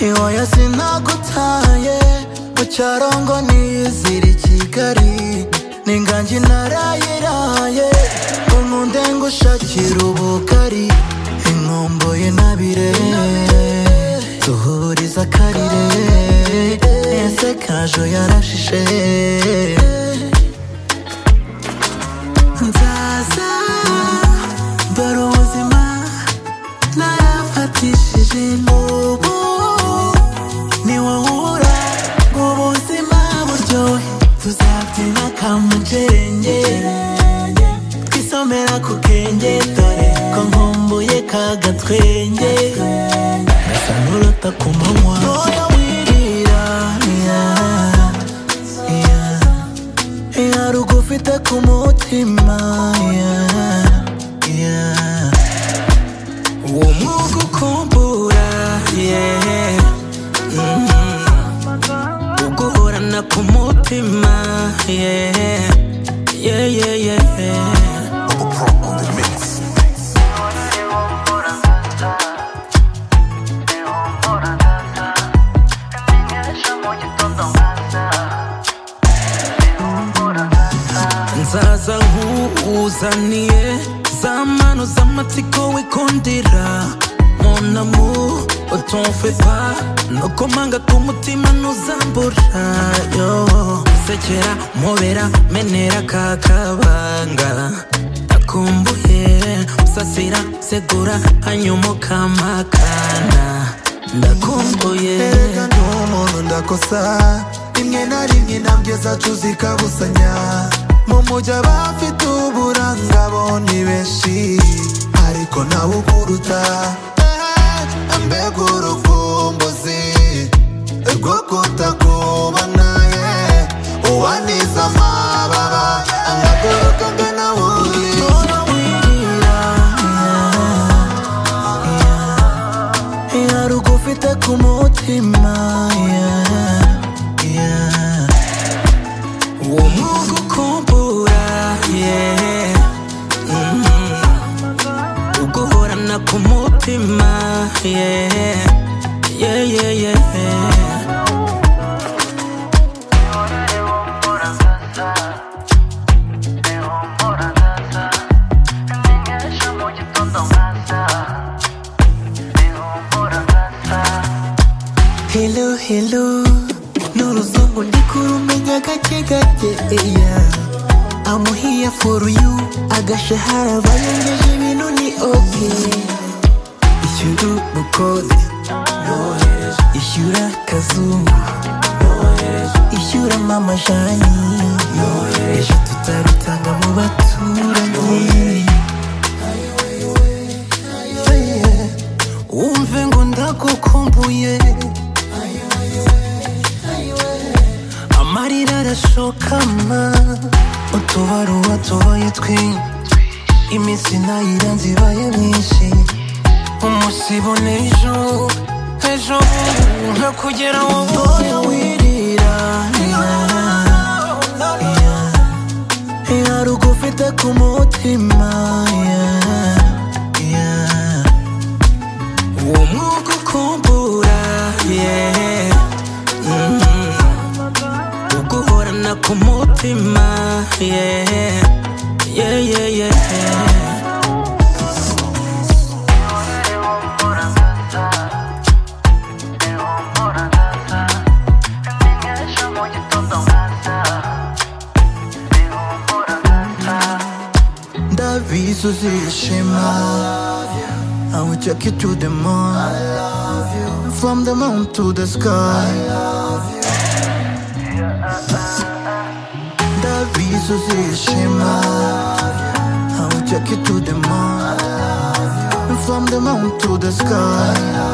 iwoya sinagutaye mu cyarongo niyizira i kigali n'inganji narayiraye ngo nkunde ngushakira ubugari inkomboye nabire duhuriza akarire ese kajo yarashishe nzaza dore ubuzima narafatishije n'ubu ni wowe ubura ubuzima buryohe tuzabyina kamujerenge twisomera ku kenge dore ko nkumbuye kagatwenge gasa n'urota ku manywa Ntoya wirira, yeah, yeah. Iya rugufite ku mutima yeah, yeah. uwo mwuga ukumbura yeah. uguhorana ku mutima yeah. Yeah, yeah, yeah, yeah. nzaza nkuzaniye za mano z'amatsiko wikundira monamu utumfe pa nokomanga k'umutima ntuzambura yo sekera mubera menera kakabanga akumbuye usasira segura hanyuma ukampakana ndakumbuye Erega ndi umuntu ndakosa rimwe na rimwe intambwe zacu zikabusanya mu mujyi abafite uburanga bo ni benshi ariko nawe ukuruta Eh, mbega urukumbuzi rwo kutakubona ye uwaniza amababa angaguruka ngana wundi Tora wirira, iya rugufite ku mutima yeah, yeah. uwo mwuga ukumbura yeah. mm. uguhorana ku mutima yeah. Yeah, yeah, yeah. Hello, hello n'uruzungu ndikurumenya gake gake yeah. I'm here for you agashahara barengeje ibintu ni okay ishyura ubukode ishyura kazungu ishyura mama jani ejo tutarutanga mu baturanyi wumve ngo ndagukumbuye amarira arashokama utubaruwa tubaye twinshi iminsi nayiranze ibaye myinshi umusibone ejo ejo bubu ntakugera wowe Ntoya wirira Iya rugufite ku mutima yeah, yeah. uwo mwuga ukumbura yeah. uguhorana ku mutima yeah. Yeah, yeah, yeah. ndabizi uzishima I will take you to the moon From the moon to the sky Ndabizi uzishima I will take you to the moon From the moon to the sky